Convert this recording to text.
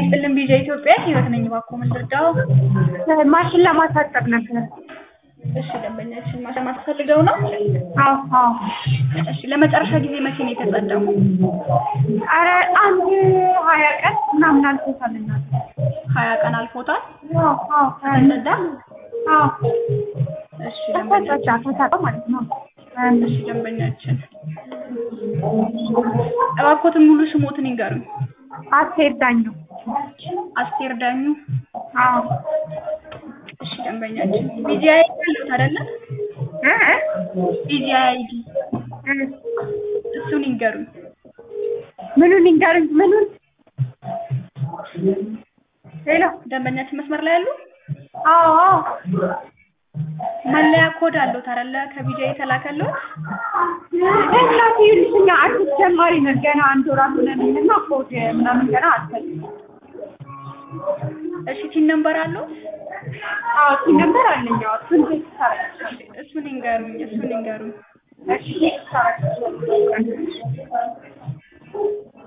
ይስጥልን ቪዛ ኢትዮጵያ ህይወት ነኝ። እባክዎ ምን ልርዳው? ማሽን ለማሳጠብ ነበር። እሺ ደንበኛችን ማሽን ማስፈልገው ነው? አዎ አዎ። እሺ ለመጨረሻ ጊዜ መቼ ነው የተጸዳው? አረ አንድ ሀያ ቀን ምናምን አልፎታል እናቴ። ሀያ ቀን አልፎታል። አዎ አዎ። ተጸዳ? አዎ እሺ ደንበኛ ተጸዳ ተሰጠው ማለት ነው። እሺ ደንበኛችን እባክዎትን ሙሉ ስሞትን ይንገሩኝ። አስቴር ዳኘው። አስቴር ዳኙ። አዎ እሺ ደንበኛችን ቪዛ አይዲ አለዎት አይደለ? እ ቪዛ አይዲ እ እሱን ይንገሩኝ። ምኑን ይንገሩኝ? ምኑን? ሄሎ ደንበኛችን መስመር ላይ ያሉ አዎ አዎ። መለያ ኮድ አለዎት አይደለ? ከቪዛ የተላከልዎት? እናቴ ይኸውልሽ እኛ አዲስ ጀማሪ ነን ገና አንድ ወራት ሆነን እና ኮድ ምናምን ገና አልፈልግም። እሺ ቲን ነምበር አለዎት? አዎ ሲም ነበር አለኝ። አዎ እሱን ቴክስት ታደርጊያለሽ። እሱን ይንገሩኝ። እሱን ይንገሩኝ። እሺ ቴክስት ታደርጊያለሽ።